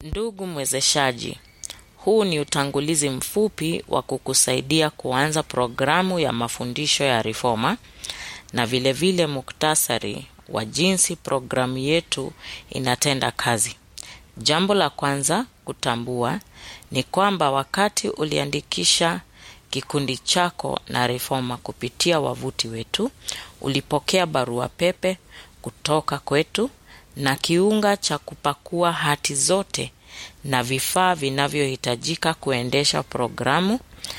Ndugu mwezeshaji, huu ni utangulizi mfupi wa kukusaidia kuanza programu ya mafundisho ya Reforma na vilevile vile muktasari wa jinsi programu yetu inatenda kazi. Jambo la kwanza kutambua ni kwamba wakati uliandikisha kikundi chako na Reforma kupitia wavuti wetu, ulipokea barua pepe kutoka kwetu na kiunga cha kupakua hati zote na vifaa vinavyohitajika kuendesha programu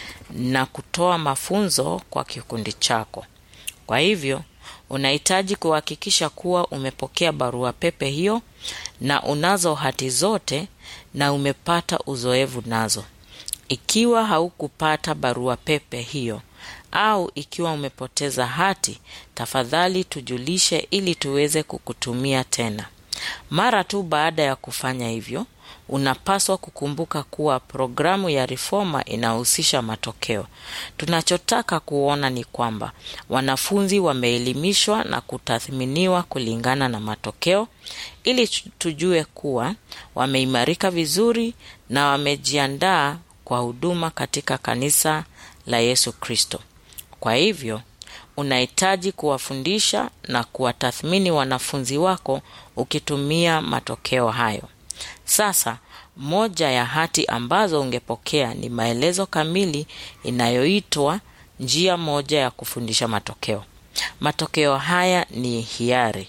na kutoa mafunzo kwa kikundi chako. Kwa hivyo, unahitaji kuhakikisha kuwa umepokea barua pepe hiyo na unazo hati zote na umepata uzoefu nazo. Ikiwa haukupata barua pepe hiyo au ikiwa umepoteza hati, tafadhali tujulishe ili tuweze kukutumia tena. Mara tu baada ya kufanya hivyo, unapaswa kukumbuka kuwa programu ya Reforma inahusisha matokeo. Tunachotaka kuona ni kwamba wanafunzi wameelimishwa na kutathminiwa kulingana na matokeo, ili tujue kuwa wameimarika vizuri na wamejiandaa kwa huduma katika kanisa la Yesu Kristo. Kwa hivyo, unahitaji kuwafundisha na kuwatathmini wanafunzi wako ukitumia matokeo hayo. Sasa, moja ya hati ambazo ungepokea ni maelezo kamili inayoitwa njia moja ya kufundisha matokeo. Matokeo haya ni hiari,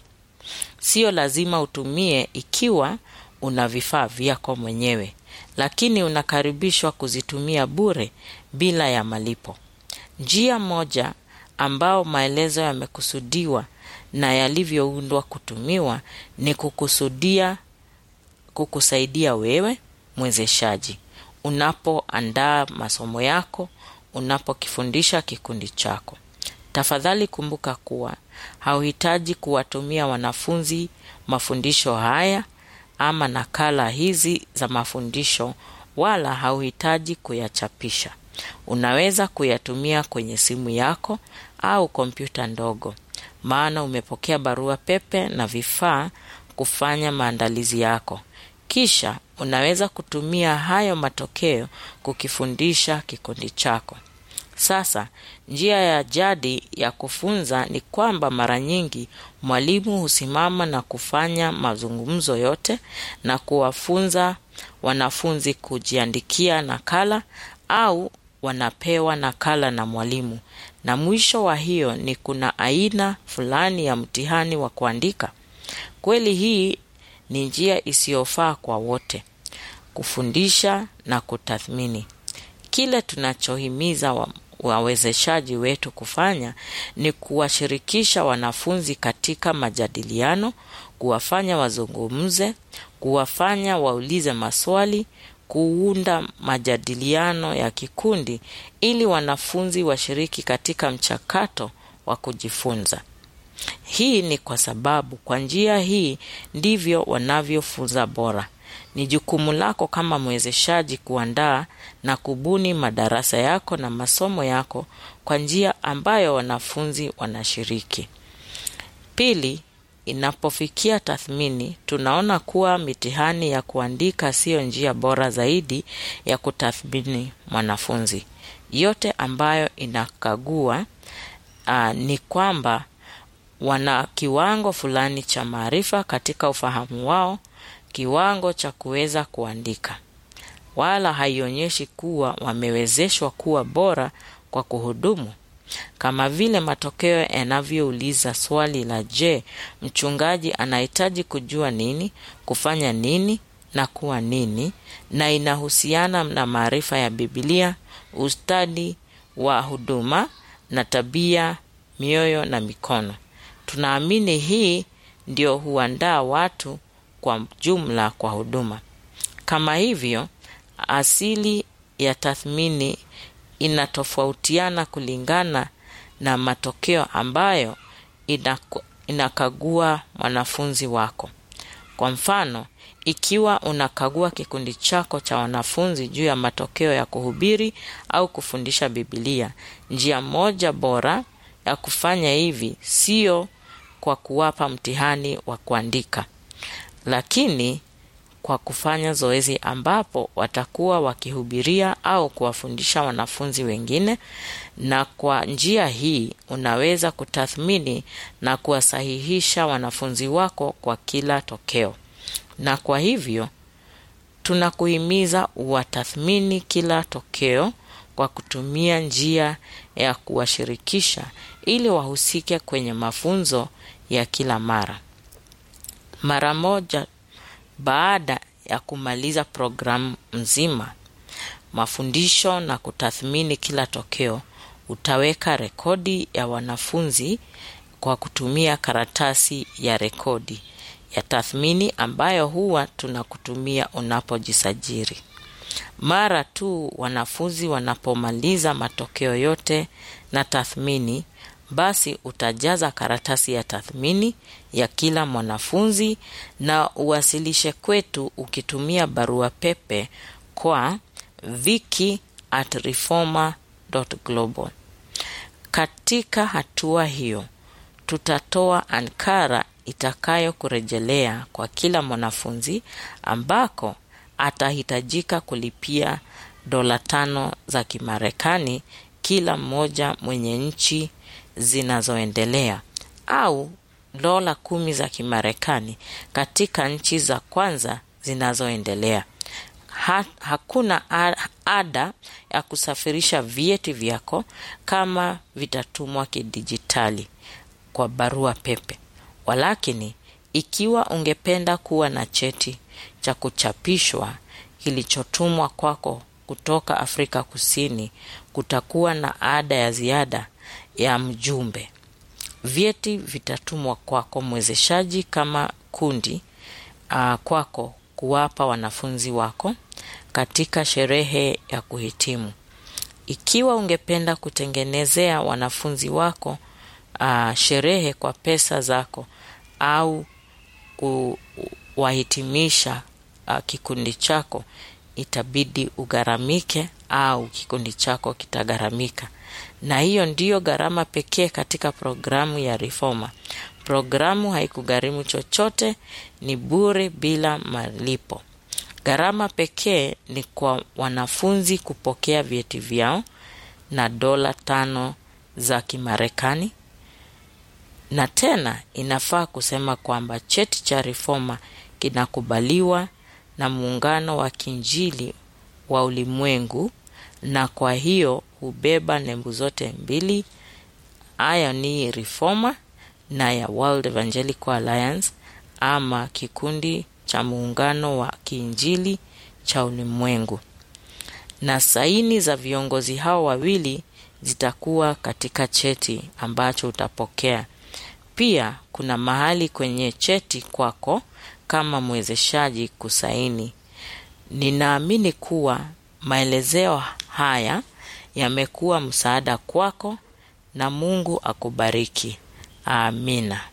sio lazima utumie ikiwa una vifaa vyako mwenyewe, lakini unakaribishwa kuzitumia bure bila ya malipo. Njia moja ambao maelezo yamekusudiwa na yalivyoundwa kutumiwa ni kukusudia kukusaidia wewe mwezeshaji unapoandaa masomo yako, unapokifundisha kikundi chako. Tafadhali kumbuka kuwa hauhitaji kuwatumia wanafunzi mafundisho haya ama nakala hizi za mafundisho, wala hauhitaji kuyachapisha. Unaweza kuyatumia kwenye simu yako au kompyuta ndogo, maana umepokea barua pepe na vifaa kufanya maandalizi yako. Kisha unaweza kutumia hayo matokeo kukifundisha kikundi chako. Sasa, njia ya jadi ya kufunza ni kwamba mara nyingi mwalimu husimama na kufanya mazungumzo yote na kuwafunza wanafunzi kujiandikia nakala au wanapewa nakala na mwalimu, na mwisho wa hiyo ni kuna aina fulani ya mtihani wa kuandika. Kweli hii ni njia isiyofaa kwa wote kufundisha na kutathmini. Kile tunachohimiza wa wawezeshaji wetu kufanya ni kuwashirikisha wanafunzi katika majadiliano, kuwafanya wazungumze, kuwafanya waulize maswali, kuunda majadiliano ya kikundi ili wanafunzi washiriki katika mchakato wa kujifunza. Hii ni kwa sababu kwa njia hii ndivyo wanavyofunza bora. Ni jukumu lako kama mwezeshaji kuandaa na kubuni madarasa yako na masomo yako kwa njia ambayo wanafunzi wanashiriki. Pili, inapofikia tathmini, tunaona kuwa mitihani ya kuandika siyo njia bora zaidi ya kutathmini mwanafunzi. Yote ambayo inakagua uh, ni kwamba wana kiwango fulani cha maarifa katika ufahamu wao, kiwango cha kuweza kuandika, wala haionyeshi kuwa wamewezeshwa kuwa bora kwa kuhudumu. Kama vile matokeo yanavyouliza swali la je, mchungaji anahitaji kujua nini, kufanya nini na kuwa nini, na inahusiana na maarifa ya Biblia, ustadi wa huduma na tabia, mioyo na mikono. Tunaamini hii ndio huandaa watu kwa jumla kwa huduma. Kama hivyo, asili ya tathmini inatofautiana kulingana na matokeo ambayo inaku, inakagua mwanafunzi wako. Kwa mfano, ikiwa unakagua kikundi chako cha wanafunzi juu ya matokeo ya kuhubiri au kufundisha Biblia, njia moja bora ya kufanya hivi sio kwa kuwapa mtihani wa kuandika, lakini kwa kufanya zoezi ambapo watakuwa wakihubiria au kuwafundisha wanafunzi wengine, na kwa njia hii unaweza kutathmini na kuwasahihisha wanafunzi wako kwa kila tokeo. Na kwa hivyo tunakuhimiza uwatathmini kila tokeo kwa kutumia njia ya kuwashirikisha ili wahusike kwenye mafunzo ya kila mara. Mara moja baada ya kumaliza programu mzima mafundisho na kutathmini kila tokeo, utaweka rekodi ya wanafunzi kwa kutumia karatasi ya rekodi ya tathmini ambayo huwa tunakutumia unapojisajili. Mara tu wanafunzi wanapomaliza matokeo yote na tathmini, basi utajaza karatasi ya tathmini ya kila mwanafunzi na uwasilishe kwetu ukitumia barua pepe kwa viki at reforma.global. Katika hatua hiyo, tutatoa ankara itakayokurejelea kwa kila mwanafunzi ambako atahitajika kulipia dola tano za Kimarekani kila mmoja mwenye nchi zinazoendelea au dola kumi za Kimarekani katika nchi za kwanza zinazoendelea. Ha, hakuna ada ya kusafirisha vyeti vyako kama vitatumwa kidijitali kwa barua pepe. Walakini, ikiwa ungependa kuwa na cheti cha kuchapishwa kilichotumwa kwako kutoka Afrika Kusini, kutakuwa na ada ya ziada ya mjumbe. Vyeti vitatumwa kwako mwezeshaji kama kundi uh, kwako kuwapa wanafunzi wako katika sherehe ya kuhitimu. Ikiwa ungependa kutengenezea wanafunzi wako uh, sherehe kwa pesa zako au kuwahitimisha uh, kikundi chako, itabidi ugharamike au kikundi chako kitagharamika, na hiyo ndiyo gharama pekee katika programu ya Reforma. Programu haikugharimu chochote, ni bure bila malipo. Gharama pekee ni kwa wanafunzi kupokea vyeti vyao na dola tano za Kimarekani. Na tena inafaa kusema kwamba cheti cha Reforma kinakubaliwa na Muungano wa Kinjili wa Ulimwengu, na kwa hiyo hubeba nembo zote mbili, haya ni Reforma na ya World Evangelical Alliance ama kikundi cha muungano wa kiinjili cha ulimwengu, na saini za viongozi hao wawili zitakuwa katika cheti ambacho utapokea. Pia kuna mahali kwenye cheti kwako kama mwezeshaji kusaini. Ninaamini kuwa maelezeo haya yamekuwa msaada kwako na Mungu akubariki. Amina.